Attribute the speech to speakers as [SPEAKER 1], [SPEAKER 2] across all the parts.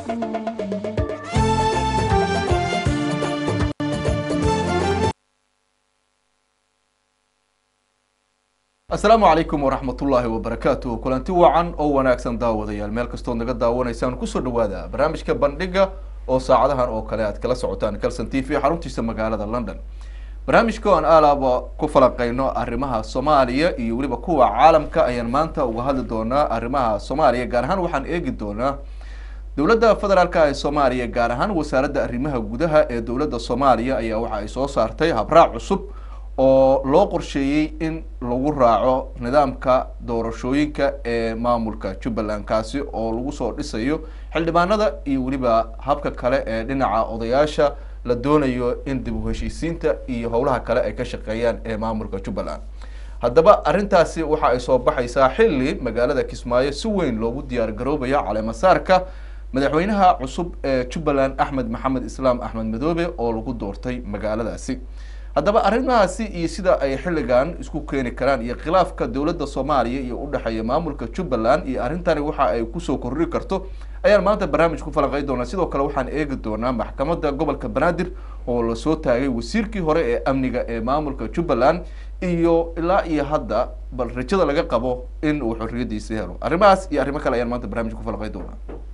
[SPEAKER 1] asalaamu calaykum waraxmatullaahi wabarakaatu kulanti wacan oo wanaagsan daawadayaal meel kastood naga daawanaysaan kusoo dhawaada barnaamijka bandhiga oo saacadahan oo kale aad kala socotaan calson t v xaruntiisa magaalada london barnaamijka aan aalaaba ku falanqeyno arrimaha soomaaliya iyo weliba kuwa caalamka ayaan maanta uga hadli doonaa arrimaha soomaaliya gaar ahaan waxaan eegi doonaa dowladda federaalka ee soomaaliya gaar ahaan wasaaradda arrimaha gudaha ee dowladda soomaaliya ayaa waxa ay soo saartay habraac cusub oo loo qorsheeyey in lagu raaco nidaamka doorashooyinka ee maamulka jubbaland kaasi oo lagu soo dhisayo xildhibaanada iyo weliba habka kale ee dhinaca odayaasha la doonayo in dib u heshiisiinta iyo howlaha kale ay ka shaqeeyaan ee maamulka jubbaland haddaba arrintaasi waxa ay soo baxaysaa xilli magaalada kismaayo si weyn loogu diyaar garoobayo caleemasaarka madaxweynaha cusub ee jubbaland axmed maxamed islaam axmed madoobe oo lagu doortay magaaladaasi haddaba arrimahaasi iyo sida ay xilligan isku keeni karaan iyo khilaafka dowladda soomaaliya iyo udhexeeya maamulka jubbaland iyo arrintani waxa ay kusoo korri karto ayaan maanta barnaamij ku falanqey doonaa sidoo kale waxaan eegi doonaa maxkamadda gobolka banaadir oo lasoo taagay wasiirkii hore ee amniga ee maamulka jubbaland iyo ilaa iyo hadda bal rajada laga qabo in uu xorriyadiisa helo arrimahaas iyo arrimo kale ayaan maanta barnamij ku falanqey doonaa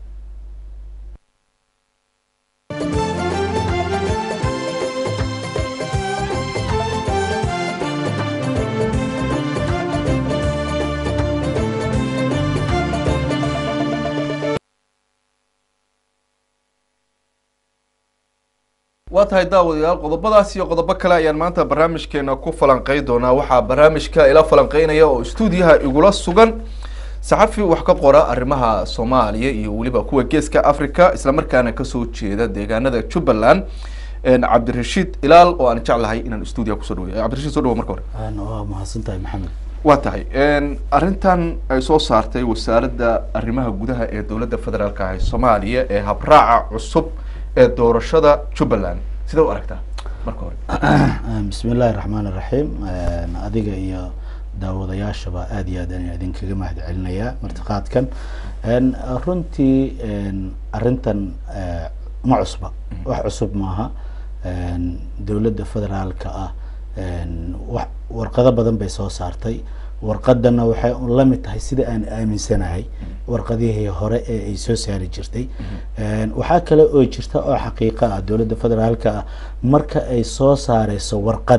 [SPEAKER 1] waa tahay daawadayaal qodobadaas iyo qodobo kale ayaan maanta barnaamijkeena ku falanqey doonaa waxaa barnaamijka ila falanqeynaya oo stuudiyaha igula sugan saxafi wax ka qora arrimaha soomaaliya iyo weliba kuwa geeska africa islamarkaana kasoo jeeda deegaanada jubbaland cabdirashiid ilaal oo aan jeclahay inaan stuudiyaha kusoo dhaweeyo cabdirashiid soo dhawo marka hore
[SPEAKER 2] waa mahadsantahay maxamed
[SPEAKER 1] waa tahay arrintan ay soo saartay wasaaradda arrimaha gudaha ee dowladda federaalka ah ee soomaaliya ee habraaca cusub ee doorashada jubbaland sidee u aragtaa marka hore
[SPEAKER 2] bismi illaahi raxmaan iraxiim adiga iyo daawadayaashaba aad iyo aad ayaan idinkaga mahad celinayaa martiqaadkan runtii arrintan ma cusba wax cusub maaha dowladda federaalka ah wa warqado badan bay soo saartay warqadana waxay la mid tahay sida aan aaminsanahay warqadihii hore ee ay soo saari jirtay waxaa kale oo jirta oo xaqiiqo ah dowladda federaalka ah marka ay soo saareyso warqad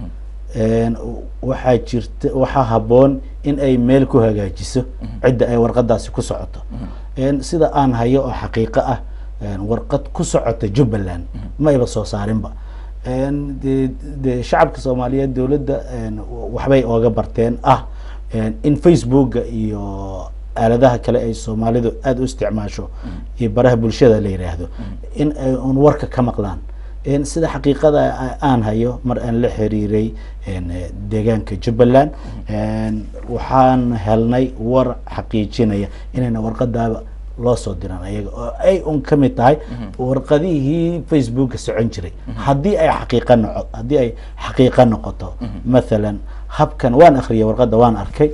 [SPEAKER 2] waxaa jirta waxaa habboon in ay meel ku hagaajiso cidda ay warqadaasi ku socoto sida aan hayo oo xaqiiqo ah warqad ku socota jubbaland ma ayba soo saarinba de de shacabka soomaaliyeed dowladda waxbay ooga barteen ah in facebooka iyo aaladaha kale ay soomaalidu aada u isticmaasho iyo baraha bulshada la yiraahdo in ay un warka ka maqlaan sida xaqiiqada aan hayo mar aan la xiriiray deegaanka jubbaland waxaan helnay war xaqiijinaya inayna warqadaaba loo soo diran ayaga oo ay un ka mid tahay warqadihii facebooka socon jiray haddii ay xaqiiqa noco haddii ay xaqiiqa noqoto mathalan habkan waan akriyay warqadda waan arkay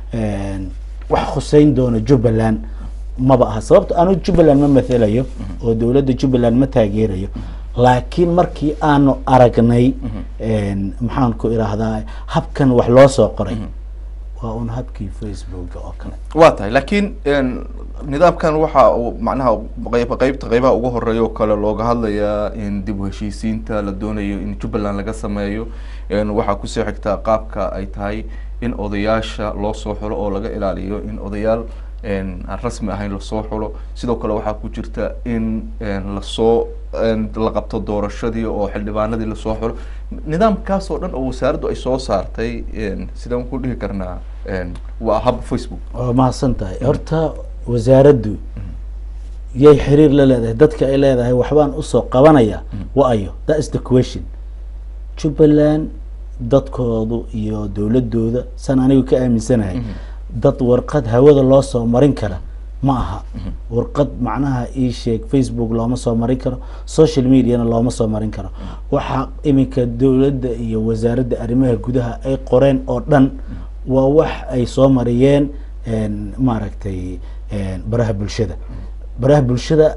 [SPEAKER 2] wax khuseyn doona jubbaland maba aha sababto anu jubbaland ma mathalayo oo dowladda jubbaland ma taageerayo laakiin markii aanu aragnay maxaan ku irahdaa habkan wax loo soo qoray waa un habkii facebooka oo kale
[SPEAKER 1] waa tahay laakiin nidaamkan waxa uu macnaha qeyb qeybta qeybaha ugu horeeya oo kale looga hadlayaa in dib u heshiisiinta la doonayo in jubbaland laga sameeyo waxaa kusoo xigtaa qaabka ay tahay in odayaasha loo soo xulo oo laga ilaaliyo in odayaal aan rasmi ahayn lasoo xulo sidoo kale waxaa ku jirta in lasoo la qabto doorashadii oo xildhibaanadii lasoo xulo nidaamkaas oo dhan oo wasaaraddu ay soo saartay sidaan ku dhihi karnaa waa hab facebook
[SPEAKER 2] waa mahadsan tahay horta wasaaraddu yay xiriir la leedahay dadka ay leedahay waxbaan usoo qabanaya wa ayo that is the question jubbaland dadkoodu iyo dowladooda san anigu ka aaminsanahay dad warqad hawada loo soo marin kara ma aha warqad macnaha ii sheeg facebook looma soo marin karo social mediana looma soo marin karo waxaa iminka dowladda iyo wasaaradda arrimaha gudaha ay qoreen oo dhan waa wax ay soo mariyeen maaragtay baraha bulshada baraha bulshada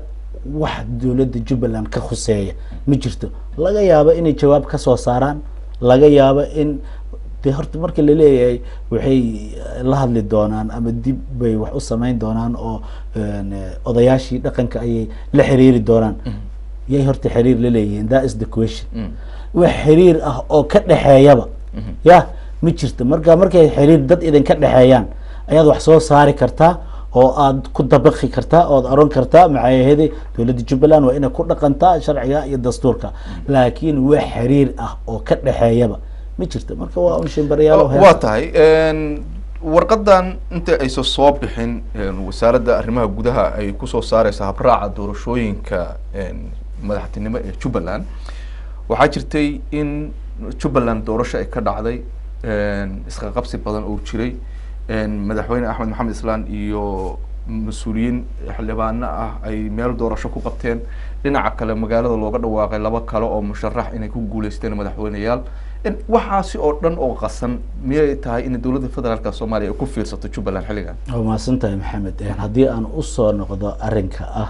[SPEAKER 2] wax dowladda jubbaland ka khuseeya ma jirto laga yaabo inay jawaab ka soo saaraan laga yaabo in de horta marka laleeyahay waxay la hadli doonaan ama dib bay wax u samayn doonaan oo een, eh, odayaashii dhaqanka ayay la xiriiri doonaan yay horta xiriir la leeyihiin that is the question wax xiriir ah oo ka dhexeeyaba ya ma jirto marka markay xiriir dad idinka dhexeeyaan ayaad wax soo saari kartaa oo aad ku dabaqi kartaa ood oran kartaa maxaayahede dowladda jubbaland waa inay ku dhaqantaa sharciga iyo dastuurka laakiin wax xiriir ah oo ka dhexeeyaba ma jirto marka waa un shimbarayaal
[SPEAKER 1] waa tahay warqadan inta aysan soo bixin wasaaradda arrimaha gudaha ay kusoo saareysa habraaca doorashooyinka madaxtinimo ee jubbaland waxaa jirtay in jubbaland doorasho ay ka dhacday isqa qabsi badan oo jiray madaxweyne axmed maxamed islaan iyo mas-uuliyiin xildhibaano ah ay meel doorasho ku qabteen dhinaca kale magaalada looga dhawaaqay laba kale oo musharax inay ku guuleysteen madaxweyneyaal waxaasi oo dhan oo qasan miyay tahay in dowladda federaalka soomaaliya ay ku fiirsato jubbaland xilligan
[SPEAKER 2] waa mahadsan tahay maxamed haddii aan usoo noqdo arrinka ah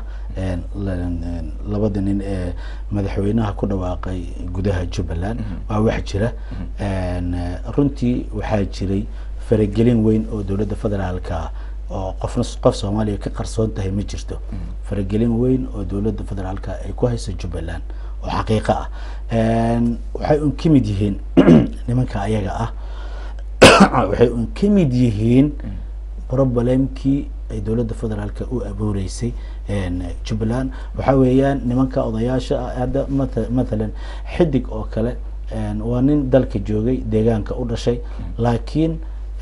[SPEAKER 2] labada nin ee madaxweynaha ku dhawaaqay gudaha jubbaland waa wax jira runtii waxaa jiray faragelin weyn oo dowladda federaalka oo qofna qof soomaaliya ka qarsoon tahay ma jirto faragelin weyn oo dowladda federaalka ay ku hayso jubbaland oo xaqiiqo ah waxay un ka mid yihiin nimanka ayaga ah waxay un ka mid yihiin problemkii ay dowladda federaalka u abuureysay jubbaland waxaa weeyaan nimanka odayaasha ah hadda mat mathalan xidig oo kale waa nin dalka joogay deegaanka u dhashay laakiin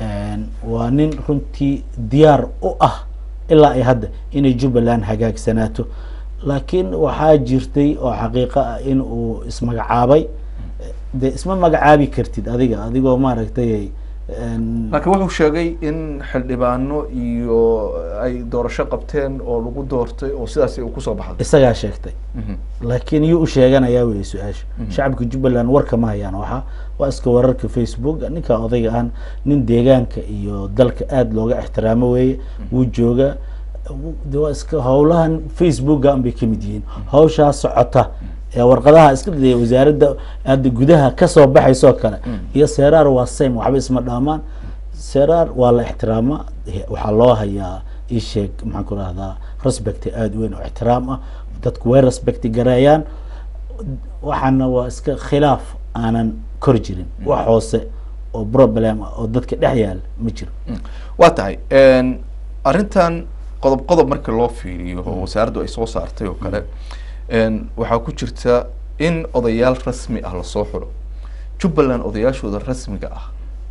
[SPEAKER 2] waa nin runtii diyaar u ah ilaa ay hadda inay jubbaland hagaagsanaato laakiin waxaa jirtay oo xaqiiqo ah in uu ismagacaabay de isma magacaabi kartid adiga adigoo maaragtay
[SPEAKER 1] laakiin wuxuu sheegay in xildhibaano iyo ay doorasho qabteen oo lagu doortay oo sidaas uu kusoo baxday
[SPEAKER 2] isagaa sheegtay laakiin yuu u sheeganayaa wey su-aasha shacabka jubbaland warka ma hayaan waxaa waa iska wararka facebook ninka odayga ah nin deegaanka iyo dalka aada looga ixtiraamo weeye wuu jooga de waa iska howlahan facebooka bay kamid yihiin hawshaa socota ee warqadaha iska daya wasaaradda hadda gudaha kasoo baxaysoo kale iyo seraar waa same waxba isma dhaamaan seraar waa la ixtiraama waxaa loo hayaa isheeg maxaan ku rahdaa respect aada weyn oo ixtiraam ah dadku way respect gareeyaan waxaana waa iska khilaaf aanan kor jirin wax hoose oo problem ah oo dadka dhex yaala ma jiro
[SPEAKER 1] waa tahay arrintan qodob qodob marka loo fiiriyo oo wasaaraddu ay soo saartay oo kale waxaa ku jirta in odayaal rasmi ah lasoo xulo jubbaland odayaashooda rasmiga ah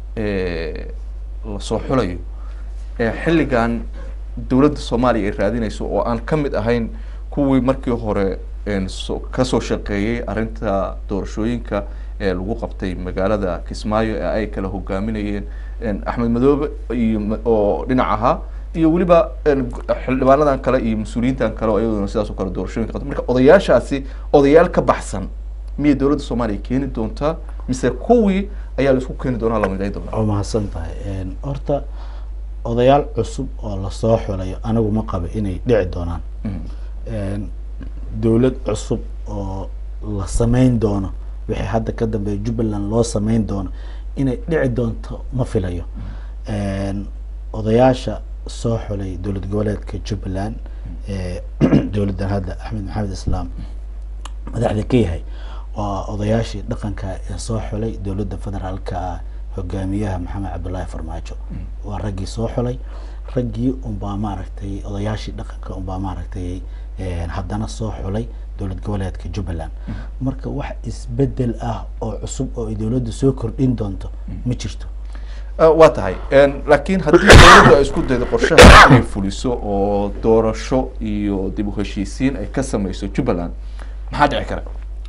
[SPEAKER 1] ee lasoo xulayo xilligan dowladda soomaaliya ay raadinayso oo aan ka mid ahayn kuwii markii hore kasoo shaqeeyey arrinta doorashooyinka ee lagu qabtay magaalada kismaayo ee ay kala hogaaminayeen axmed madoobe iyo oo dhinac ahaa iyo weliba xildhibaanadan kale iyo mas-uuliyiintan kale oo iyaduna sidaas oo kale doorashooyinka qabta marka odayaashaasi odayaal ka baxsan miyay dowladda soomaaliya keeni doontaa mise kuwii ayaa laisku keeni doonaa la miday doonaa
[SPEAKER 2] waa mahadsan tahay horta odayaal cusub oo lasoo xulayo anigu ma qabo inay dhici doonaan dowlad cusub oo la sameyn doono wixii hadda ka dambeeya jubbaland loo sameyn doono inay dhici doonto ma filayo odayaasha soo xulay dowlad goboleedka jubbaland dowladdan hadda axmed maxamed islaam madaxda ka yahay waa odayaashii dhaqanka ee soo xulay dowladda federaalka hogaamiyaha maxamed cabdullaahi farmaajo waa raggii soo xulay raggii unbaa maaragtay odayaashii dhaqanka unbaa maaragtay haddana soo xulay dowlad goboleedka jubbaland marka wax isbedel ah oo cusub oo ay dowladda soo kordhin doonto ma jirto
[SPEAKER 1] waa tahay laakiin haddii dowladdu ay isku daydo qorshaha inay fuliso oo doorasho iyo dib u heshiisiin ay ka sameyso jubbaland maxaa dhici kara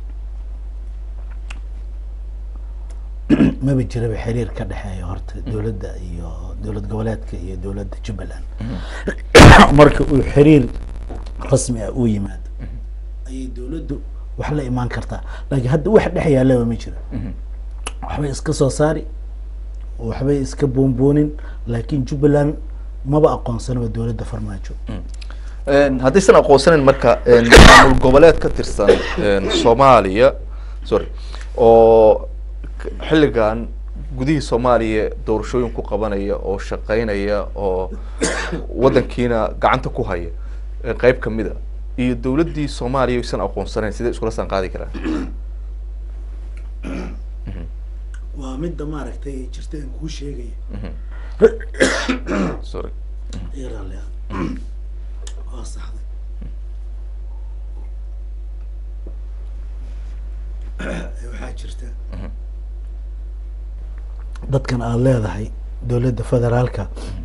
[SPEAKER 2] maba jiraba xiriir ka dhexeeya horta dowladda iyo dowlad goboleedka iyo dowladda jubbaland marka uu xiriir rasmi ah uu yimaado ayay dowladdu wax la imaan kartaa laakiin hadda wax dhex yaalaba ma jiro waxbay iska soo saari waxbay iska boonboonin laakiin jubbaland maba aqoonsanaba dowladda farmaajo
[SPEAKER 1] Een, haddaysan aqoonsanayn marka een, maamul goboleed ka tirsan een, soomaaliya sorry oo k- xilligan gudihii soomaaliya doorashooyin ku qabanaya oo shaqeynaya oo wadankiina gacanta ku haya ee qeyb kamid a iyo dowladdii soomaaliya aysan aqoonsanayn sidee iskula saan qaadi karaan
[SPEAKER 2] waa midda maaragtay jirta aan kuu sheegaya
[SPEAKER 1] sorry
[SPEAKER 2] iyo raalli ah waa saxday waxaa jirta dadkan aada leedahay dowladda federaalka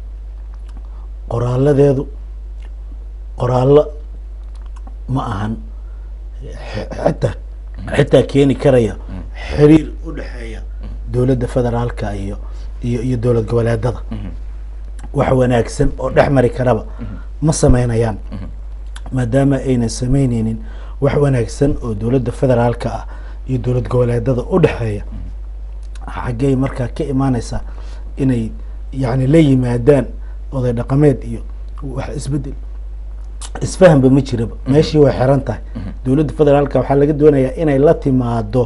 [SPEAKER 2] qoraaladeedu qoraallo ma ahan x- xitaa xitaa keeni karaya xiriir u dhexeeya dowladda federaalka iyo iyo iyo dowlad goboleedada wax wanaagsan oo dhex mari karaba ma sameynayaan maadaama aynan sameyneynin wax wanaagsan oo dowladda federaalka ah iyo dowlad goboleedada u dhexeeya xaggey markaa ka imaaneysaa inay yani la yimaadaan oday dhaqameed iyo wax isbedel isfahanba ma jiraba meeshii way xiran tahay dowladda federaalka waxaa laga doonayaa inay la timaado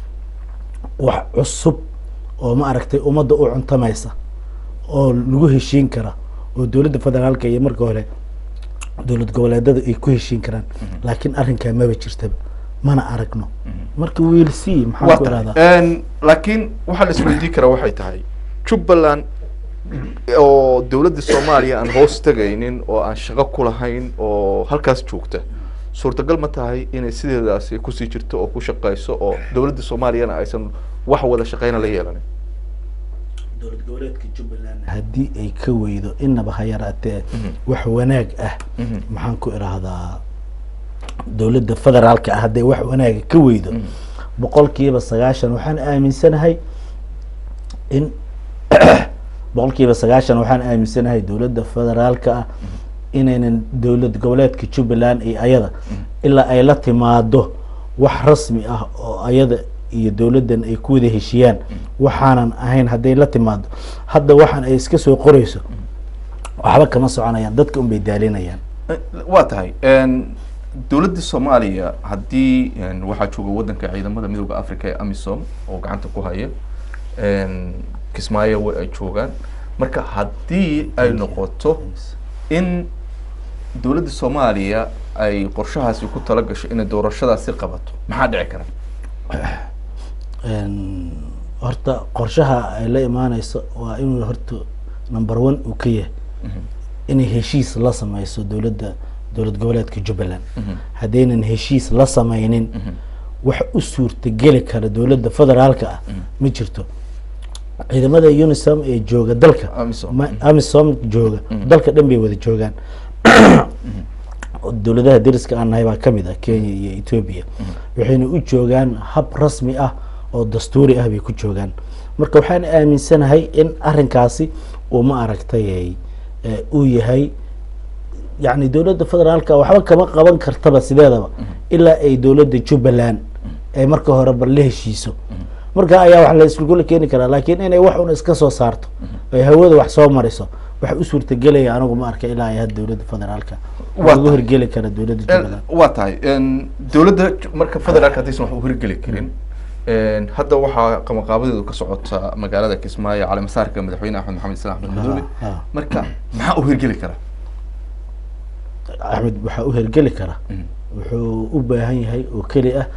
[SPEAKER 2] wax cusub oo ma aragtay ummadda u cuntamaysa oo lagu heshiin kara oo dowladda federaalka iyo marka hore dowlad goboleedada ay ku heshiin karaan laakiin arrinkaa maba jirtaba mana aragno marka wiil c maxaan
[SPEAKER 1] waa
[SPEAKER 2] ku
[SPEAKER 1] tahay
[SPEAKER 2] irahdaa
[SPEAKER 1] Een, laakiin waxaa la isweydiin karaa waxay tahay jubbaland oo dowladda soomaaliya aan hoos tegaynin oo aan shaqo ku lahayn oo halkaas joogta suurtagal ma tahay inay sideedaasi kusii jirto oo ku shaqeyso oo dowladda soomaaliyana aysan wax wada shaqeyna la yeelanin
[SPEAKER 2] dowlad goboleedka jubbaland haddii ay ka weydo inaba ha yaraatee wax wanaag ah maxaan ku irahdaa dowladda federaalka ah hadday wax wanaaga ka weydo boqolkiiba sagaashan waxaan aaminsanahay in boqolkiiba sagaashan waxaan aaminsanahay dowladda federaalka ah inaynan dowlad goboleedka jubbaland iyo ayada ilaa ay la timaado wax rasmi ah oo ayada iyo dowladdan ay ku wada heshiyaan waxaanan ahayn hadday la timaado hadda waxaan ay iska soo qoreyso waxba kama soconayaan dadka unbay daalinayaan
[SPEAKER 1] waa tahay Een, dowladda soomaaliya haddii een, waxaa jooga wadanka ciidamada midooda africa ee amisom oo gacanta ku haya Een, kismaayo way ay joogaan marka haddii ay noqoto in dowladda soomaaliya ay qorshahaasi ku tala gasho inay doorashadaasi qabato maxaa dhici kara
[SPEAKER 2] Een, horta qorshaha ay la imaaneyso waa inuu horta number one uu ka yahay inay heshiis la sameyso dowladda dowlad goboleedka jubbaland haddaynan heshiis la sameynin wax u suurtageli kara dowladda federaalka ah ma jirto ciidamada unisom ee jooga dalka
[SPEAKER 1] Amisom.
[SPEAKER 2] ma- amisom jooga dalka dhan bay wada joogaan dowladaha deriska aan nahay baa kamid ah kenya iyo ethiopia waxayna u joogaan hab rasmi ah oo dastuuri ah bay ku joogaan marka waxaan aaminsanahay in arinkaasi uu ma aragtay eh, uu yahay yani dowladda federaalka waxba kama qaban kartaba sideedaba ilaa ay dowladda jubbaland ay marka hore bal la heshiiso marka ayaa wax la iskugula keeni karaa laakiin inay wax un iska soo saarto ay hawada wax soo mariso waxa u suurtagelaya anigu ma arka ilaa ay had dowladda federaalka
[SPEAKER 1] Waa
[SPEAKER 2] waa lagu
[SPEAKER 1] tahay.
[SPEAKER 2] hirgeli kara dowladda jubbaland
[SPEAKER 1] waa tahay Een, dowladda ju- marka federaalka haddaysan wax u hirgeli karin Een, hadda waxaa qamaqaabadeedu ka socota magaalada kismaayo caleemasaarka madaxweyne axmed maxamed islaan axmed madoobe
[SPEAKER 2] Ha, ha.
[SPEAKER 1] marka maxaa u hirgeli kara
[SPEAKER 2] axmed waxaa u hirgeli kara wuxuu u baahan yahay oo keli ah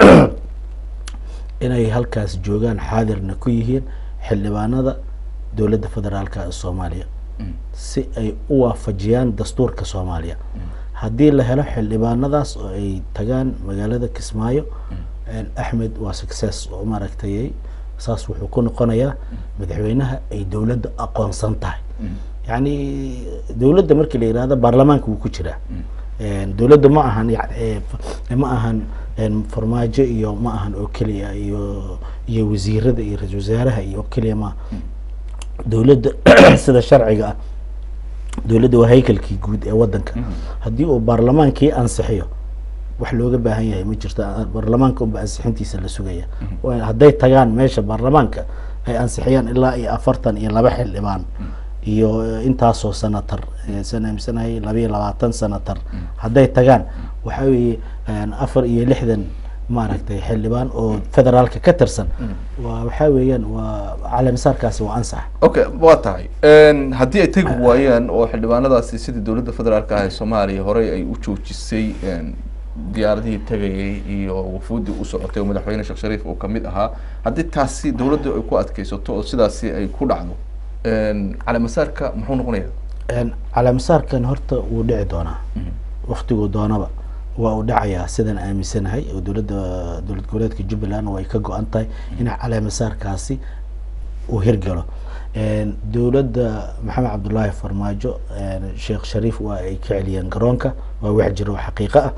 [SPEAKER 2] inay halkaas joogaan xaadirna ku yihiin xildhibaanada dowladda federaalka ee soomaaliya si ay u waafajiyaan dastuurka soomaaliya haddii la helo xildhibaanadaas oo ay tagaan magaalada kismaayo axmed waa success oo maaragtay saas wuxuu ku noqonayaa madaxweynaha ay dowladda aqoonsan tahay yani dowladda markii la yihahdo baarlamaanka wuu ku jiraa dowladda ma ahan yani ma ahan farmaajo iyo ma ahan oo keliya iyo iyo wasiirada iyo ra-isul wasaaraha iyo oo keliya maaha dowladda sida sharciga ah dowladda waa haykalkii guud ee wadanka haddii uu baarlamaankii ansixiyo wax looga baahan yahay ma jirto baarlamaanka unba ansixintiisa la sugaya hadday tagaan meesha baarlamaanka ay ansixiyaan ilaa iyo afartan iyo laba xildhibaan iyo intaasoo senator saan aaminsanahay labayo labaatan senator hadday tagaan waxaa weeye afar iyo lixdan maaragtay xildhibaan oo federaalka ka tirsan waa waxaa weeyaan waa caleemisaarkaasi waa ansax
[SPEAKER 1] okay waa tahay haddii ay tegi waayaan oo xildhibaanadaasi sidii dowladda federaalka ah ee soomaaliya horey ay u joojisay diyaaradihii tegayay iyo wafuuddii u socotay oo madaxweyne sheekh shariif uu kamid ahaa haddii taasi dowladda ay ku adkeysato oo sidaasi ay ku dhacdo caleemasaarka muxuu noqonaya
[SPEAKER 2] caleemisaarkan horta wuu dhici doonaa waktiguu doonaba waa uu dhacayaa sidaan aaminsanahay oo dowladda dowlad goboleedka jubbaland way ka go-an tahay in caleemasaarkaasi uu hirgalo dowladda maxamed cabdullaahi farmaajo sheekh shariif waa ay ka celiyeen garoonka waa wax jira oo xaqiiqo ah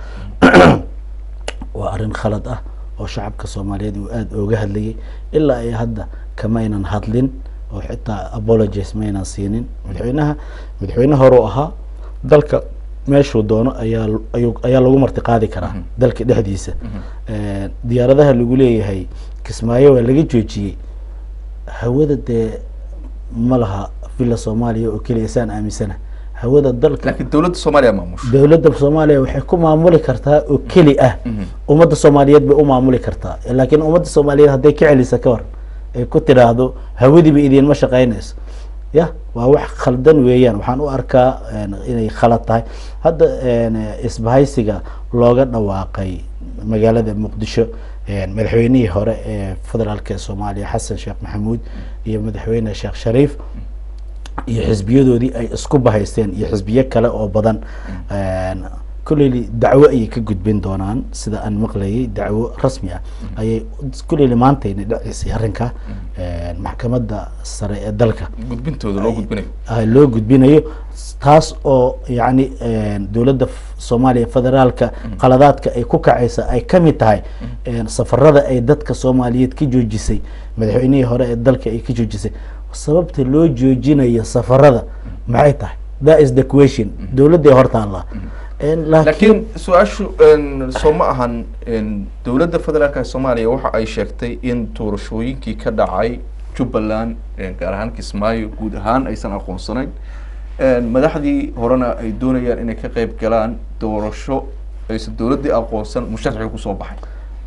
[SPEAKER 2] waa arrin khalad ah oo shacabka soomaaliyeed uu aada ooga hadlayay ilaa ay hadda kamaynan hadlin oo xitaa apologies maynan siinin madaxweynaha madaxweyne horeu ahaa dalka meeshuu doono ayaa ayu ayaa lagu marti qaadi karaa dalka dhexdiisa diyaaradaha lagu leeyahay kismaayo waa laga joojiyey hawada dee ma laha villa soomaaliya oo keliya saan aaminsana hawada dalka
[SPEAKER 1] laakiin dowladda soomaaliya maamusha
[SPEAKER 2] dowladda soomaaliya waxay ku maamuli kartaa oo keli ah ummadda soomaaliyeed bay u maamuli kartaa laakiin ummadda soomaaliyeed hadday ka celisa ka hor ay ku tidhaahdo hawadiiba idiinma shaqeynayso ya waa wax khaldan weeyaan waxaan u arkaa inay khalad tahay hadda isbahaysiga looga dhawaaqay magaalada muqdisho madaxweynihii hore ee federaalk ee soomaaliya xasan sheekh maxamuud iyo madaxweyne sheekh shariif iyo xisbiyadoodii ay isku bahaysteen iyo xisbiyo kale oo badan kulleyli dacwo ayay ka gudbin doonaan sida aan maqlayay dacwo rasmi ah ayay kulleyli maantayna dhaceysay arrinka maxkamadda sare ee dalka
[SPEAKER 1] gudbintooda loo gudbinayo
[SPEAKER 2] loo gudbinayo taas oo yacni dowladda soomaaliya federaalka qaladaadka ay ku kacaysa ay kamid tahay safarada ay dadka soomaaliyeed ka joojisay madaxweynihii hore ee dalka ay ka joojisay sababta loo joojinayo safarada maxay tahay that is the question dowladday hortaalla
[SPEAKER 1] laakiin su-aashu soo ma ahan dowladda federaalka soomaaliya waxa ay sheegtay in doorashooyinkii ka dhacay jubbaland gaar ahaan kismaayo guud ahaan aysan aqoonsanayn madaxdii horena ay doonayaan inay ka qeyb galaan doorasho aysan dowladdii aqoonsan musharxii kusoo baxay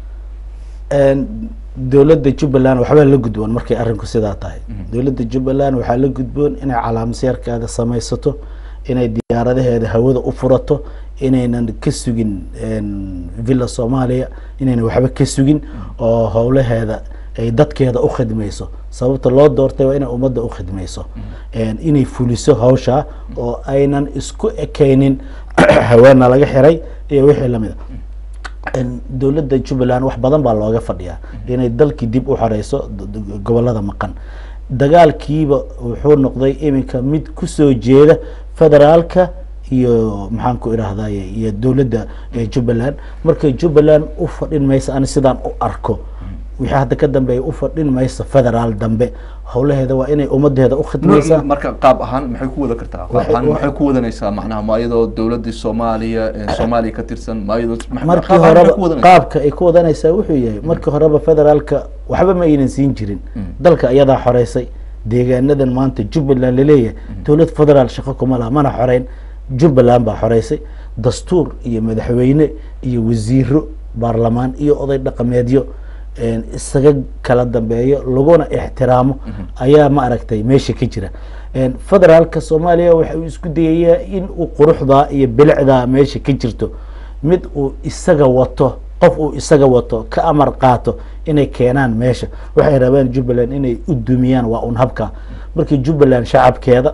[SPEAKER 2] dowladda jubbaland waxbaa la gudboon markay arrinku sidaa tahay dowladda jubbaland waxaa la gudboon inay calaamaseerkeeda samaysato inay diyaaradaheeda hawada u furato inaynan ka sugin villa soomaaliya inaynan waxba ka sugin oo howlaheeda ay dadkeeda u khidmayso sababta loo doortay waa inay ummadda u khidmayso inay fuliso hawshaa oo aynan isku ekeynin haweena laga xiray iyo wixii lamid a dowladda jubbaland wax badan baa looga fadhiyaa inay dalkii dib u xoreyso gobolada maqan dagaalkiiba wuxuu noqday iminka mid kusoo jeeda federaalka iyo maxaan ku idhaahdaye iyo dowladda jubbaland marka jubbaland u fadhin maysa ani sidaan u arko wixii hadda ka dambeeya u fadhin mayso federaal dambe howlaheeda waa inay ummadeeda u khidmaysaa
[SPEAKER 1] marka qaab ahaan maxay ku wada kartaa qaab ahaan maxay ku wadanaysaa macnaha ma iyadoo dowladdii soomaaliya soomaaliya ka tirsan ma iyadoo
[SPEAKER 2] markii horeba qaabka ay ku wadanaysaa wuxuu yahay markii horeba federaalka waxba ma aynan siin jirin dalka iyadaa xoreysay deegaanadan maanta jubbaland laleeyahay dowlad federaal shaqo kuma laha mana xoreyn jubbaland baa xoreysay dastuur iyo madaxweyne iyo wasiiro baarlamaan iyo oday dhaqameedyo isaga kala dambeeyo laguna ixtiraamo ayaa ma aragtay meesha ka jira federaalka soomaaliya waxa uu isku dayayaa in uu quruxdaa iyo bilicdaa meesha ka jirto mid uu isaga wato qof uu isaga wato ka amar qaato inay keenaan meesha waxay rabaan jubbaland inay u dumiyaan waa un habka markii jubbaland shacabkeeda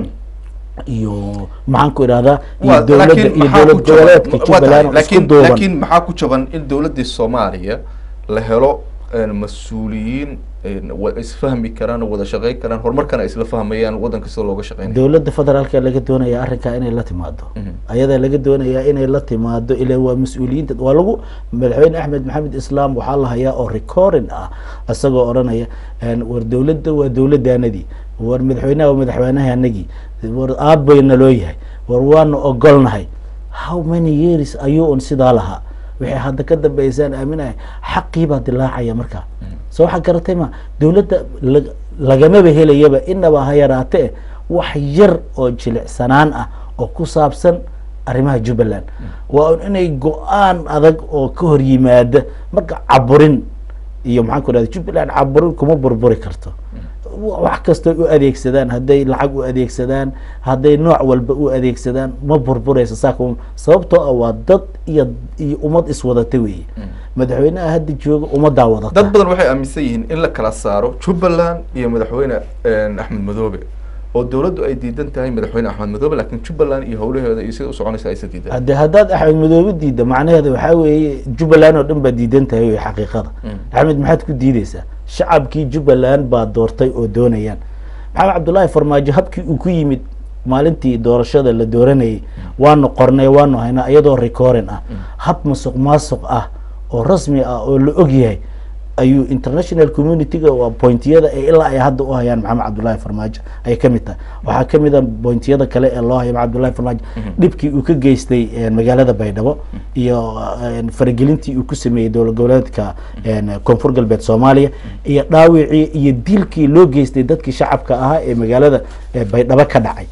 [SPEAKER 2] iyo maxaan ku idhahdaa iyo dowladda iyo dowlad goboleedka jubbaland isku duuban
[SPEAKER 1] laakiin maxaa ku jaban in dowladdii soomaaliya la helo mas-uuliyiin isfahmi karaan wada shaqeyn karaan horumarkana isla fahmayaan wadanka sida looga shaqeynaya
[SPEAKER 2] dowladda federaalka laga doonaya arrinkaa inay la timaado ayadaa laga doonayaa inay la timaado ila waa mas-uuliyiinta waa lagu madaxweyne axmed maxamed islaam waxaa la hayaa oo recording ah isagoo odhanaya war dowladda waa dowladdaanadii war madaxweynaha waa madaxweynahanagii war aabbayna loo yahay war waanu ogolnahay how many years ayuu un sidaa lahaa waxay hadda ka dambeysaan aaminahay xaqii baa dilaacaya markaa soo waxaa garatay ma dowladda lagamaba helayaba inaba ha yaraate wax yar oo jilicsanaan ah oo ku saabsan arrimaha jubbaland waa un inay go-aan adag oo ka hor yimaada marka caburin iyo maxaan ku dhahda jubbaland caburin kuma burburi karto wax kastoo u adeegsadaan hadday lacag u adeegsadaan hadday nooc walba u adeegsadaan ma burburaysa saa kuma sababtoo ah waa dad iyo iyo ummad iswadata weeye madaxweynaha hadda jooga ummaddaa wadata
[SPEAKER 1] dad badan waxay aaminsan yihiin in la kala saaro jubbaland iyo madaxweyne axmed madoobe oo dowladdu ay diidan tahay madaxweyne axmed madoobe laakiin jubbaland iyo howlaheeda iyo sida u soconaysa aysan diidan
[SPEAKER 2] hadde haddaad axmed madoobe diidda macnaheeda waxaa weeye jubbaland oo dhan baa diidan tahay wey xaqiiqada axmed maxaad ku diideysaa shacabkii jubbaland baa doortay oo doonayaan maxamed cabdullaahi farmaajo habkii uu ku yimid maalintii doorashada la dooranayay waanu qornay waanu haynaa iyadoo recorin ah hab masuq maasuq ah oo rasmi ah oo la og yahay ayuu international community-ga waa pointiyada ee ilaa ay hadda u hayaan maxamed cabdullaahi farmaajo ayay ka mid tahay waxaa ka mid a pointiyada kale ee loo haya maxamed cabdullaahi farmaajo dhibkii uu ka geystay magaalada baydhabo iyo faragelintii uu ku sameeyey dowlad goboleedka koonfur galbeed soomaaliya iyo dhaawicii iyo dilkii loo geystay dadkii shacabka ahaa ee magaalada baydhabo ka dhacay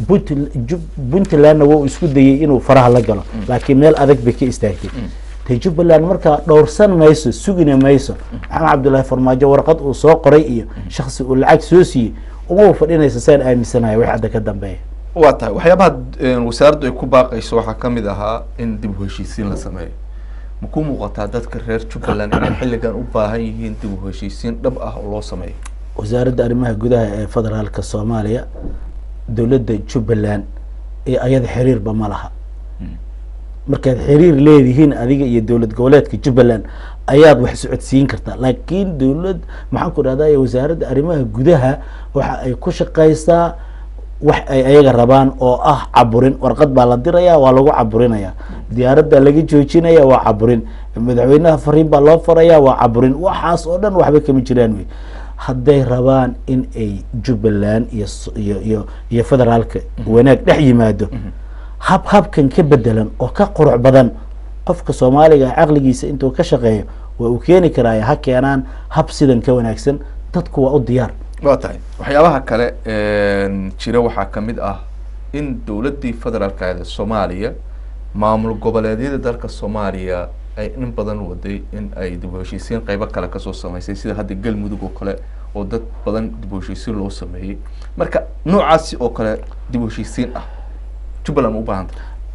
[SPEAKER 2] puntlandna wuu isku dayey inuu faraha la galo laakiin meel adag bay ka istaagtay te jubbaland markaa dhowrsan mayso sugina mayso maxamed cabdullaahi farmaajo warqad uu soo qoray iyo shaksi uu lacag soo siiyey umaba fadhinaysa saan aaminsanahay wax hadda ka dambeeya
[SPEAKER 1] waa tahay waxyaabaha wasaaraddu ay ku baaqayso waxaa kamid ahaa in dib u heshiisiin la sameeyo ma ku muuqataa dadka reer jubbaland inay xilligan u baahan yihiin dib u heshiisiin dhab ah oo loo sameeyo
[SPEAKER 2] wasaaradda arrimaha gudaha ee federaalka soomaaliya dowladda jubbaland ee ayada xiriirba ma laha markaad xiriir leedihiin adiga iyo dowlad goboleedka jubbaland ayaad wax socodsiin kartaa laakiin dowlad maxaan ku dhahday wasaaradda arrimaha gudaha waxa ay ku shaqaysaa wax ay ayaga rabaan oo ah caburin warqad baa la diraya waa lagu caburinaya diyaaradda laga joojinaya waa caburin madaxweynaha fariin baa loo faraya waa caburin waxaas oo dhan waxba kama jiraan wey hadday rabaan in ay jubbaland iyo iyo iyo iyo federaalka wanaag dhex yimaado hab habkan ka bedelan oo ka qurux badan qofka soomaaliga caqligiisa intuu ka shaqeeyo waa uu keeni karaayo ha keenaan hab sidan ka wanaagsan dadku waa u diyaar
[SPEAKER 1] waa tahay waxyaabaha kale jira waxaa kamid ah in dowladdii federaalka soomaaliya maamul goboleedyada dalka soomaaliya ay in badan waday in ay dib u heshiisiin qeybo kale kasoo sameysay sida hadda galmudug oo kale oo dad badan dib u heshiisiin loo sameeyey marka noocaasi oo kale dib u heshiisiin ah jubbaland ma u baahanta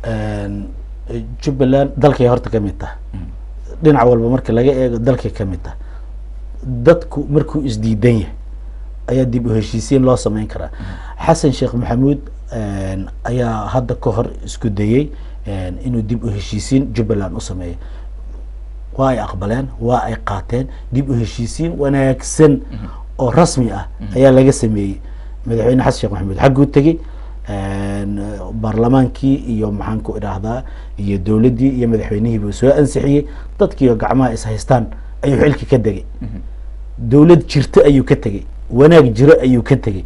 [SPEAKER 2] jubbaland dalkay horta ka mid taha dhinac walba marka laga eego dalkay ka mid taha dadku markuu isdiidan yahay ayaa dib u heshiisiin loo sameyn karaa xasan sheekh maxamuud ayaa hadda ka hor isku dayey inuu dib u heshiisiin jubbaland u sameeyo waa ay aqbaleen waa ay qaateen dib u heshiisiin wanaagsan oo rasmi ah ayaa laga sameeyey madaxweyne xasan sheekh maxamuud xagguu tegey baarlamaankii iyo maxaan ku idhaahdaa iyo dowladdii iyo madaxweynihiibuu soo ansixiyey dadkiioo gacmaha is haystaan ayuu xilki ka degay dowlad jirto ayuu ka tegey wanaag jiro ayuu ka tegey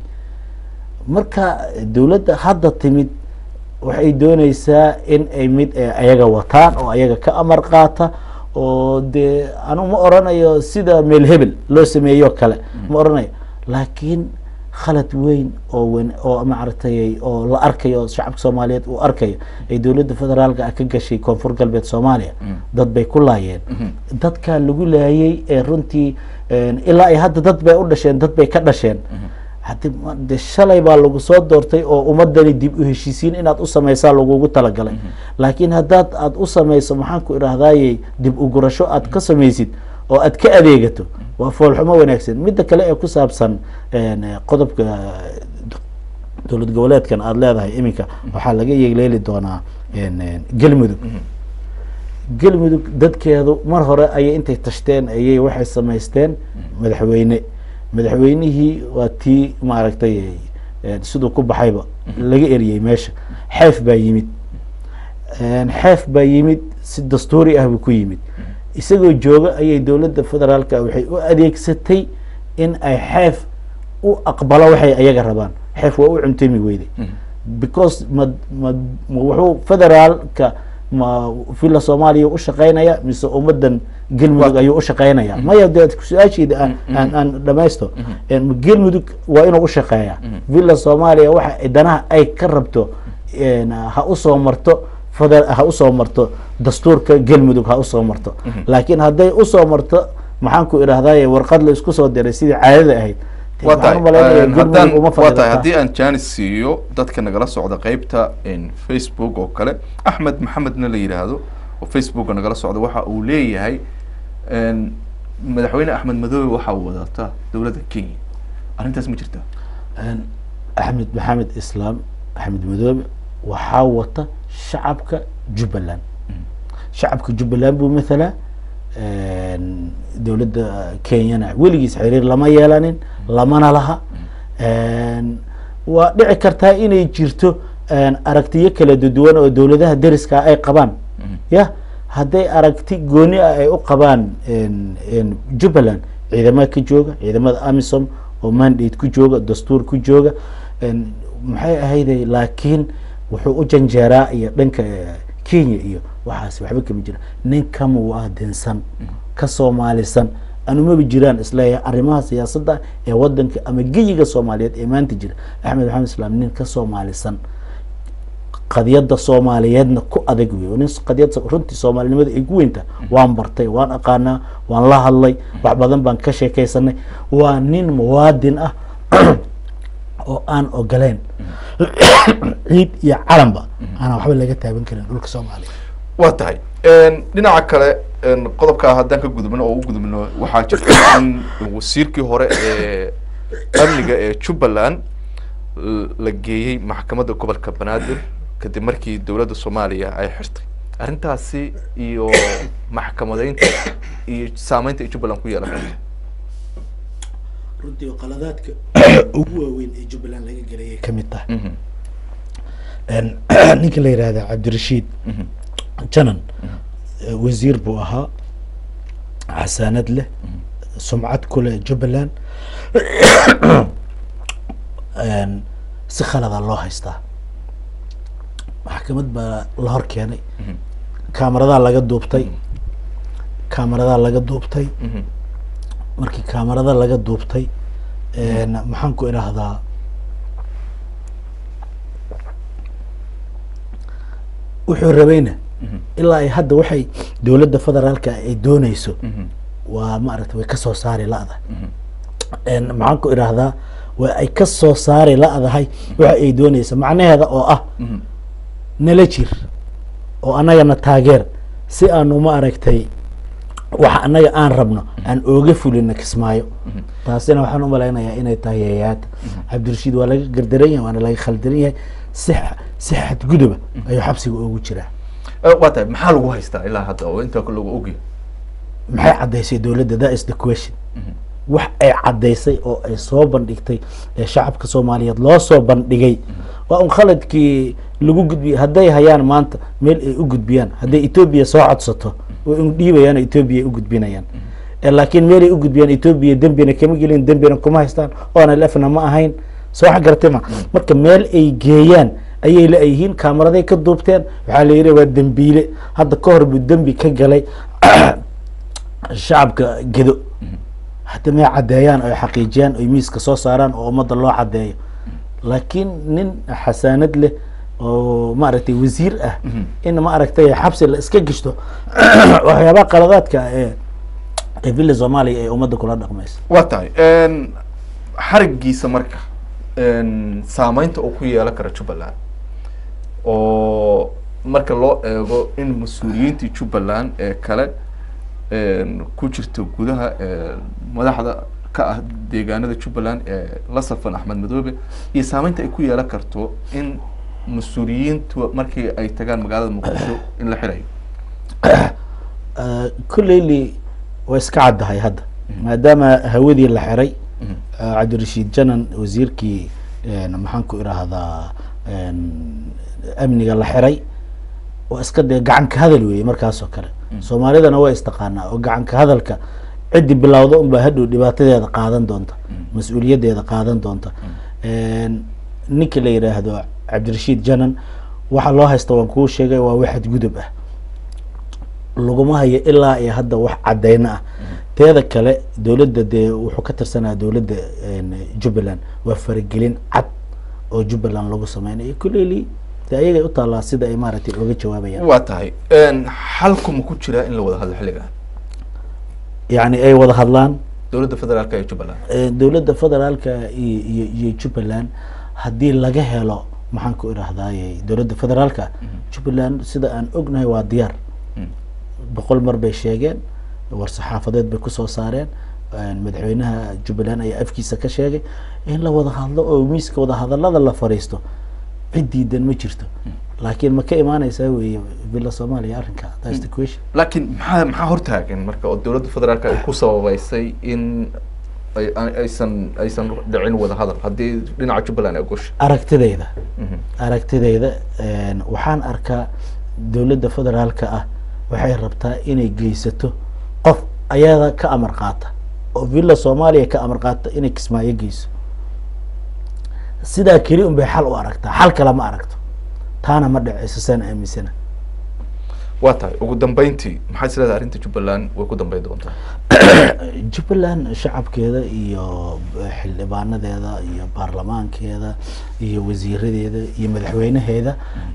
[SPEAKER 2] marka dowladda hadda timid waxay dooneysaa in ay mid ayaga wataan oo ayaga ka amar qaata oo dee anu ma oranayo sida meel hebel loo sameeyo kale ma oranayo laakiin khalad weyn oo wen oo maaragtay oo la arkayo shacabka soomaaliyeed uu arkayo ay dowladda federaalka ah ka gashay koonfur galbeed soomaaliya dad bay ku laayeen dadkaa lagu laayay ee runtii ilaa ay hadda dad bay u dhasheen dad bay ka dhasheen hadi de shalay baa lagu soo doortay oo ummadani dib u heshiisiin inaad u sameysaa lagugu talagalay laakiin haddaad aad u sameyso maxaan ku idhahdaaye dib u gurasho aad ka sameysid oo aad ka adeegato waa foolxumo wanaagsan midda kale ee ku saabsan qodobka dowlad goboleedkan aada leedahay iminka waxaa laga yeeleeli doonaa galmudug galmudug dadkeedu mar hore ayay intay tashteen ayay waxay samaysteen madaxweyne madaxweynihii waa tii maaragtay siduu ku baxayba laga eriyey meesha xeef baa yimid xeef baa yimid si dastuuri ah buu ku yimid isagoo jooga ayay dowladda federaalka waxay u adeegsatay in ay xeef u aqbalo waxay ayaga rabaan xeef waa u cuntami weyday because ma ma ma wuxuu federaalka ma villa soomaaliya u shaqeynaya mise ummaddan galmudug ayuu u shaqeynaya maya de su-aasheeda aan aan aan dhamaysto galmudug waa inuu u shaqeeya villa soomaaliya waxa danaha ay ka rabto ha usoo marto feder ha usoo marto dastuurka galmudug ha usoo marto laakiin hadday usoo marto maxaan ku idhahdaye warqad la isku soo diray sidii caadada ahayd
[SPEAKER 1] waa tahay haddaan waa tahay haddii aan janis siiyo dadka nagala socda qeybta facebook oo kale axmed maxamedna la yidhaahdo oo facebooka nagala socda waxa uu leeyahay madaxweyne axmed madoobe waxa uu wadataa dowladda kenya arrintaas ma jirta
[SPEAKER 2] axmed maxamed islaam axmed madoobe waxaa wata shacabka jubbaland shacabka jubbaland buu mathalaa dowladda kenyana weligiis xiriir lama yeelanin lamana laha waa dhici kartaa inay jirto aragtiyo kala duwan oo dowladaha deriska ay qabaan ya hadday aragti gooni ah ay u qabaan jubbaland ciidamada ka jooga ciidamada amisom oo mandate ku jooga dastuur ku jooga maxay ahayday laakiin wuxuu u janjeeraa iyo dhanka kenya iyo waxaas waxba kama jira nin ka muwaadinsan ka soomaalisan anumaba jiraan isleeyahay arrimaha siyaasadda ee wadanka ama geyiga soomaaliyeed ee maanta jira axmed maxamed islaam nin ka soomaalisan qadiyadda soomaaliyeedna ku adag wey nin qadiyad runtii soomaalinimada ay ku weynta waan bartay waan aqaanaa waan la hadlay wax badan baan ka sheekaysanay waa nin muwaadin ah oo aan ogoleyn ciid iyo calanba aanan waxba laga taaban karin dhulka soomaaliya
[SPEAKER 1] waa tahay dhinaca kale qodobkaa haddaan ka gudubno oo u gudubno waxaa jirta in wasiirkii hore ee amniga ee jubbaland la geeyey maxkamadda gobolka banaadir kadib markii dowladda soomaaliya ay xirtay arrintaasi iyo maxkamadeynta iyo saameynta ay jubbaland ku yeelan karta
[SPEAKER 2] runtii qaladaadka ugu waaweyn ee jubbaland laga gelayay kamid tahay ninka la yihahda cabdirashiid janan wasiir buu ahaa xasaanad leh sumcad ku leh jubbaland si khalada loo haystaa maxkamad baa la hor keenay kaamaradaa laga duubtay kaamaradaa laga duubtay markii kaamarada laga duubtay maxaan ku idhaahdaa wuxuu rabayna ilaa ay hadda waxay dowladda federaalka ay dooneyso waa maaragta way kasoo saari la-da maxaan ku idhaahdaa waa ay kasoo saari la-dahay waxa ay dooneysa macnaheeda oo ah nala jir oo annagana taageer si aanu ma aragtay waxa annaga aan rabno aan ooga fulino kismaayo taasina waxaan umalaynayaa inay tahay yayaada cabdirashiid waa laga gardaran yahay waana laga khaldaran yahay si si xadguduba ayuu xabsiga oogu jiraa
[SPEAKER 1] waa tahay maxaa lagu haystaa ilaa hadda oo inta lagu ogya
[SPEAKER 2] maxay caddaysay dowladda that is the question wax ay caddaysay oo ay soo bandhigtay ee shacabka soomaaliyeed loo soo bandhigay waa un khaladkii lagu gudbiyey hadday hayaan maanta meel ay u gudbiyaan hadday etoobiya soo codsato way un dhiibayaan oo etoobiya ay u gudbinayaan laakiin meel ay u gudbiyaan etoobiya dembina kama gelin dembina kuma haystaan oona lefna ma ahayn soo wax garatay ma marka meel ay geeyaan ayay la-yihiin kaamaraday ka duubteen waxaa la yidhi waa dembiile hadda ka hor buu dembi ka galay shacabka gedo hadda may caddeeyaan oy xaqiijiyaan oy miiska soo saaraan oo ummadda loo caddeeyo laakiin nin xasaanad leh oo maaragtay wasiir ah in ma aragtay xabsi la iska gishto waxyaabaha qaladaadka ee ee villa soomaaliya ee ummadda kula dhaqmaysa
[SPEAKER 1] waa tahay xarigiisa marka saameynta uu ku yeelan karo jubbaland oo marka loo eego in mas-uuliyiintii jubbaland ee kale ku jirta gudaha madaxda ka ah deegaanada jubbaland ee la safan axmed madoobe iyo saameynta ay ku yeelan karto in mas-uuliyiintu markii ay tagaan magaalada muqdisho in la xirayo
[SPEAKER 2] kulleyli waa iska caddahay hadda maadaama hawadii la xiray cabdirashiid janan wasiirkii maxaan ku idhaahdaa amniga la xiray waa iska dee gacanka hadal weeye markaas oo kale soomaalidana waa istaqaanaa oo gacanka hadalka ciddi bilowda unbaa hadhow dhibaatadeeda qaadan doonta mas-uuliyaddeeda qaadan doonta ninka la yidhaahdo cabdirashiid janan waxa loo haysta waan kuu sheegay waa waxad gudub ah laguma hayo ilaa iyo hadda wax cadeyno ah teeda kale dowladda dee wuxuu ka tirsanaya dowladda jubbaland waa faragelin cad oo jubbaland lagu sameynayo kuleyli de ayagay u taallaa sida ay maaragtay oga jawaabayaan
[SPEAKER 1] waa tahay xalku ma ku jiraa in la wada hadlo xilligan
[SPEAKER 2] yacni ay wada hadlaan
[SPEAKER 1] dowladda federaalka ee jubbaland
[SPEAKER 2] dowladda federaalka iyo iyo iyo jubbaland haddii laga helo maxaan ku idhahdaaye dowladda federaalka jubbaland sida aan ognahay waa diyaar boqol mar bay sheegeen war saxaafadeed bay kusoo saareen madaxweynaha jubbaland ayaa afkiisa ka sheegay in la wada hadlo oo miiska wada hadalada la fariisto cid diidan ma jirto laakiin ma ka imaaneysaa weye villa soomaaliya arrinka that's the question
[SPEAKER 1] laakiin maxaa maxaa hortaagan marka oo dowladda federaalka ay ku sababeysay in ay aysan aysan dhicin wada hadal haddii dhinaca jubbaland ay gosha
[SPEAKER 2] aragtidayda aragtidayda waxaan arkaa dowladda federaalka ah waxay rabtaa inay geysato qof ayada ka amar qaata oo villa soomaaliya ka amar qaata inay kismaayo geyso sidaa keli un bay xal u aragtaa xal kale ma aragto taana ma dhaceyso saan aaminsana
[SPEAKER 1] waa tahay ugu dambeyntii maxaa is leedahay arrinta jubbaland way ku dambeyn doontaa
[SPEAKER 2] jubbaland shacabkeeda iyo xildhibaanadeeda iyo baarlamaankeeda iyo wasiiradeeda iyo madaxweynaheeda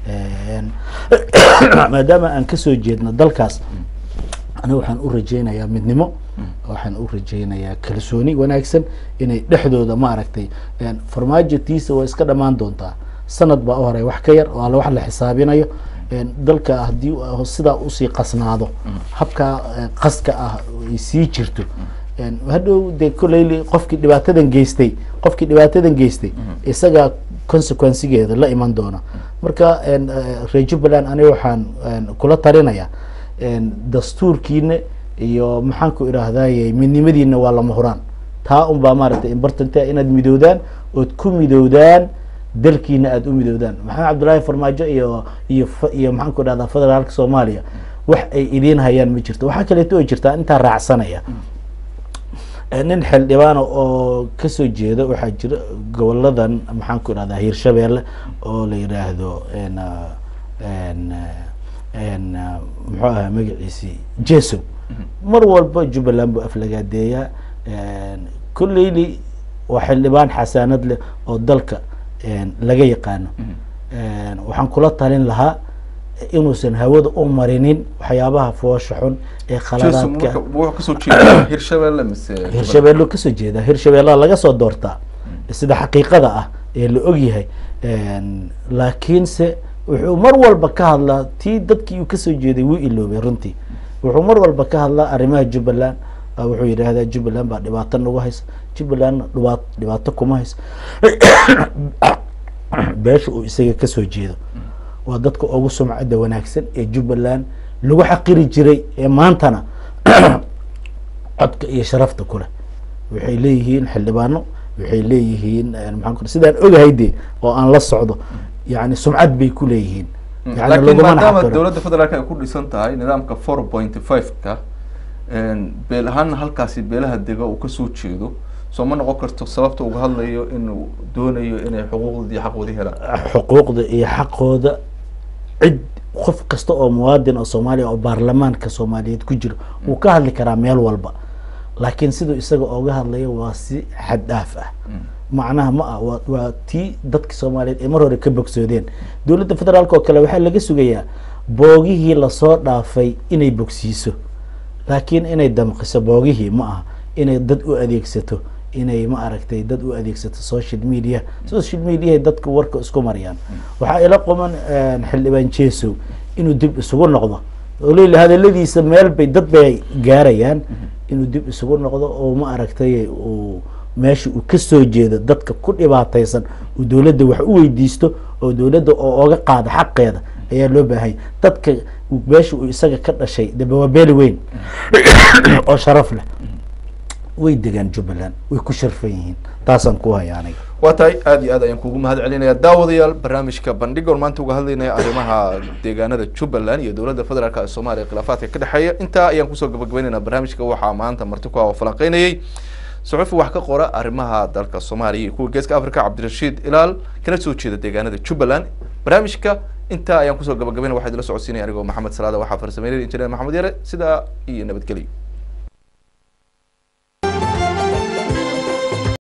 [SPEAKER 2] maadaama aan kasoo jeedno dalkaas aniga waxaan u rajeynayaa midnimo waxaan u rajeynayaa kalsooni wanaagsan inay dhexdooda maaragtay farmaajo tiisa waa iska dhamaan doontaa sanad baa u horay wax ka yar oo alle wax la xisaabinayo dalka haddii sidaa usii qasnaado habkaa qaska ah ay sii jirto hadhow dee koleyli qofkii dhibaatadan geystay qofkii dhibaatadan geystay isagaa consequencegeeda la iman doona marka reer jubbaland aniga waxaan kula talinayaa dastuurkiina iyo maxaan ku idhaahdaye midnimadiina waa lama huraan taa un baa maaragtay important inaad midoodaan ood ku midoodaan dalkiina aada u midoodaan maxamed cabdullaahi farmaajo iyo iyo iyo maxaan ku idhahdaa federaalka soomaaliya wax ay idiin hayaan ma jirto waxaa kaleeto oo jirtaa intaa raacsanaya nin xildhibaana oo kasoo jeeda waxaa jira goboladan maxaan ku idhahdaa hiirshabeelle oo la yidhaahdo muxuu ahaa magaciisi jesow mar walba jubbaland buu aflagaadeeyaa kulleyli waa xildhibaan xasaanad leh oo dalka laga yaqaano waxaan kula talin lahaa inuusan hawada u marinin waxyaabaha foosha xun ee khaladaadka
[SPEAKER 1] kasoo jeeda hirshabelle mise
[SPEAKER 2] hirshabeello kasoo jeeda hirshabeellaa laga soo doortaa sida xaqiiqada ah ee la ogyahay laakiinse wuxuu mar walba ka hadlaa tii dadkii uu kasoo jeeday wuu iloobay runtii wuxuu mar walba ka hadlaa arrimaha jubbaland wuxuu yidhaahdaa jubbaland baa dhibaato nagu haysa jubbalandna dhibaat dhibaato kuma hayso beesha uu isaga kasoo jeedo waa dadka ugu sumcadda wanaagsan ee jubbaland lagu xaqiri jiray ee maantana codka iyo sharafta kuleh waxay leeyihiin xildhibaano waxay leeyihiin maxaan sidaan ogahay de oo aan la socdo yani sumcad bay ku leeyihiin
[SPEAKER 1] laakiin maadaama dowladda federaalka ay ku dhisan tahay nidaamka four point five ka beel ahaana halkaasi beelaha dega uu kasoo jeedo soo ma noqon karto sababta uga hadlayo inuu doonayo inay xuquuqdii xaqoodii helaan
[SPEAKER 2] xuquuqda iyo xaqooda cid qof kasta oo muwaadin oo soomaaliya oo baarlamaanka soomaaliyeed ku jiro wuu ka hadli karaa meel walba laakiin siduu isaga ooga hadlayo waa si xad dhaaf ah macnaha ma ah wa waa tii dadka soomaaliyeed ay mar hore ka bogsoodeen dowladda federaalk oo kale waxaa laga sugayaa boogihii lasoo dhaafay inay bogsiiso laakiin inay damqiso boogihii ma aha inay dad u adeegsato inay ma aragtay dad u adeegsato social media social mediahay dadka warka isku mariyaan waxaa ila quman xildhibaan jesow inuu dib isugu noqdo oo leila hadaladiisa meel bay dad bay gaarayaan inuu dib isugu noqdo oo ma aragtay uu meesha uu kasoo jeedo dadka ku dhibaateysan uu dowladda wax u weydiisto oo dowladda oo oga qaado xaqeeda ayaa loo baahanya dadka meesha uu isaga ka dhashay daba waa beeli weyn oo sharaf leh way degaan jubbaland way ku sharfan yihiin taasaan ku haya aniga
[SPEAKER 1] waa tahay aada iyo aad ayaan kugu mahad celinaya daawadayaal barnaamijka bandhiga on maanta uga hadlaynaya arrimaha deegaanada jubbaland iyo dowladda federaalk ee soomaaliya khilaafaadka ka dhexeeya intaa ayaan kusoo gabagabeynayna barnaamijka waxaa maanta marti ku ah oo falanqeynayay suxufi wax ka qora arrimaha dalka soomaaliya iyo kuwa geeska africa cabdirashiid ilaal kana soo jeeda deegaanada jubbaland barnaamijka intaa ayaan kusoo gabagabayna waxaa idila socodsiinaya anigoo maxamed salaada waxaa farsameynaya injineer maxamed yare sidaa iyo nabadgelyo